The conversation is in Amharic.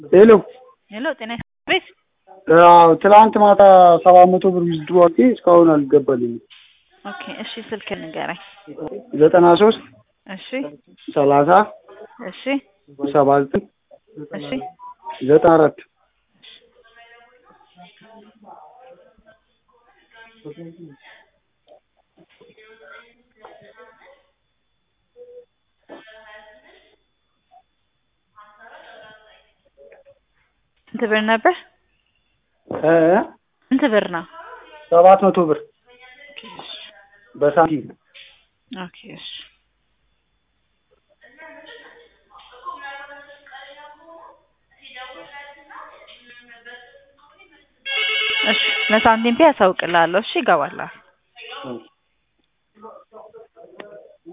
ሄሎ ሄሎ ጤና ቤት አዎ ትናንት ማታ ሰባት መቶ ብር ዊዝድሮ አድርጌ እስካሁን አልገባልኝም። ኦኬ እሺ ስልክ ንገረኝ ዘጠና ሶስት እሺ ሰላሳ እሺ ሰባ ዘጠኝ እሺ ዘጠና አራት ስንት ብር ነበር እ ስንት ብር ነው ሰባት መቶ ብር በሳንቲም ኦኬ እሺ እሺ ለሳንቲም ፒ ያሳውቅልሃለሁ እሺ ይገባልሃል እሺ